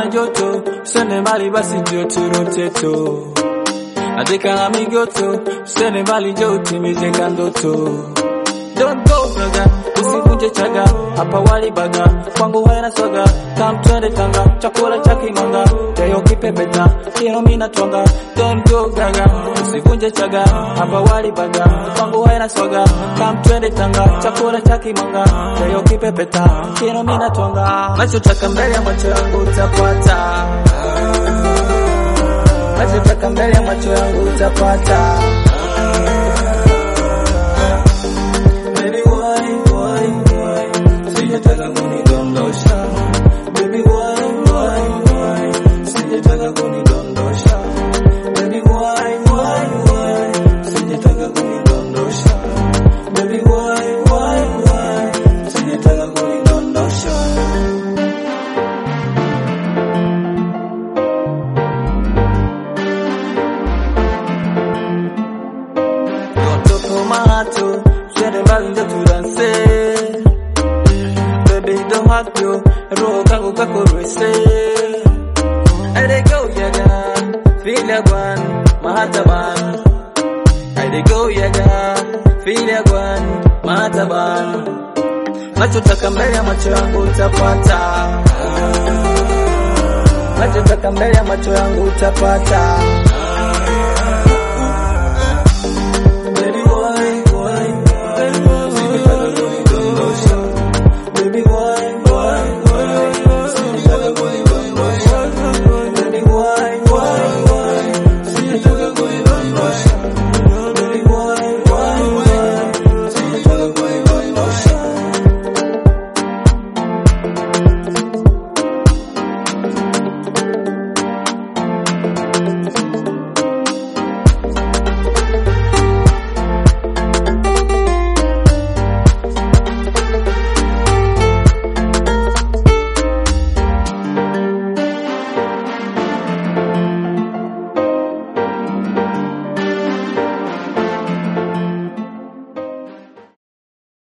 joto, sende mbali basi ndio turoteto. Nataka na migoto, sende mbali njoo utimize ndoto. Don't go gaga, usivunje chaga, hapa wali baga, kwangu haina swaga, kam twende Tanga, chakula cha kimanga, jayo kipepeta, kino mina twanga. Don't go gaga, usivunje chaga, hapa wali baga, kwangu haina swaga, kam twende Tanga, chakula cha kimanga, jayo kipepeta, kino mina twanga. Nachotaka mbele ya macho yangu utapata, nachotaka mbele ya macho yangu utapata. Baby, why, why, why? Sijataka kunidondosha. Baby, why, why, why? Sijataka kunidondosha. Baby, why, why, why? Sijataka kunidondosha. Baby, why, why, why? Sijataka kunidondosha. Don't mato, twende mbali ndio tudanse. Baby don't have to, roho kangu kako rwese. I dey go yaga, feel ya gwan, mahataban. I dey go yaga, feel ya gwan, mahataban. Nachotaka mbele ya macho yangu utapata. Nachotaka mbele ya macho yangu utapata.